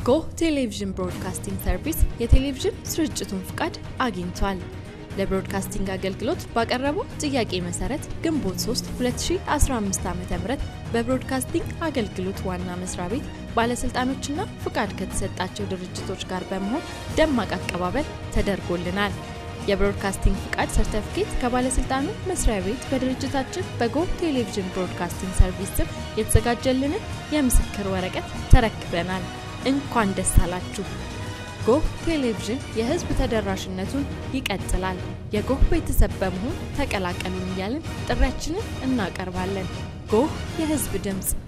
ጎህ ቴሌቪዥን ብሮድካስቲንግ ሰርቪስ የቴሌቪዥን ስርጭቱን ፍቃድ አግኝቷል። ለብሮድካስቲንግ አገልግሎት ባቀረበው ጥያቄ መሰረት ግንቦት 3 2015 ዓ.ም በብሮድካስቲንግ አገልግሎት ዋና መስሪያ ቤት ባለስልጣኖችና ፍቃድ ከተሰጣቸው ድርጅቶች ጋር በመሆን ደማቅ አቀባበል ተደርጎልናል። የብሮድካስቲንግ ፍቃድ ሰርተፍኬት ከባለስልጣኑ መስሪያ ቤት በድርጅታችን በጎህ ቴሌቪዥን ብሮድካስቲንግ ሰርቪስ ስም የተዘጋጀልንን የምስክር ወረቀት ተረክበናል። እንኳን ደስ አላችሁ! ጎህ ቴሌቪዥን የሕዝብ ተደራሽነቱን ይቀጥላል። የጎህ ቤተሰብ በመሆን ተቀላቀሉን እያልን ጥሪያችንን እናቀርባለን። ጎህ የሕዝብ ድምፅ